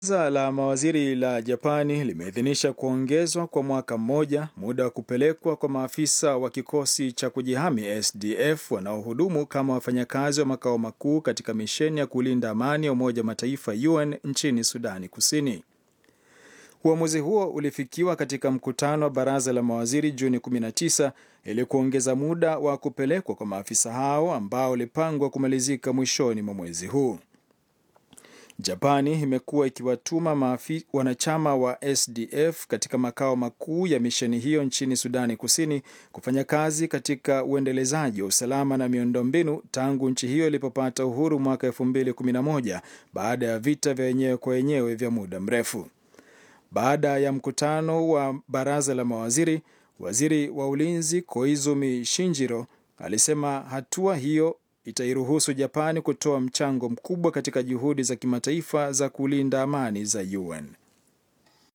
Baraza la mawaziri la Japani limeidhinisha kuongezwa kwa mwaka mmoja muda wa kupelekwa kwa maafisa wa kikosi cha kujihami SDF wanaohudumu kama wafanyakazi wa makao makuu katika misheni ya kulinda amani ya Umoja wa Mataifa UN nchini Sudani Kusini. Uamuzi huo ulifikiwa katika mkutano wa baraza la mawaziri Juni 19 ili kuongeza muda wa kupelekwa kwa maafisa hao ambao ulipangwa kumalizika mwishoni mwa mwezi huu. Japani imekuwa ikiwatuma maafi, wanachama wa SDF katika makao makuu ya misheni hiyo nchini Sudani Kusini kufanya kazi katika uendelezaji wa usalama na miundombinu tangu nchi hiyo ilipopata uhuru mwaka 2011 baada ya vita vya wenyewe kwa wenyewe vya muda mrefu. Baada ya mkutano wa baraza la mawaziri, waziri wa ulinzi Koizumi Shinjiro alisema hatua hiyo itairuhusu Japani kutoa mchango mkubwa katika juhudi za kimataifa za kulinda amani za UN.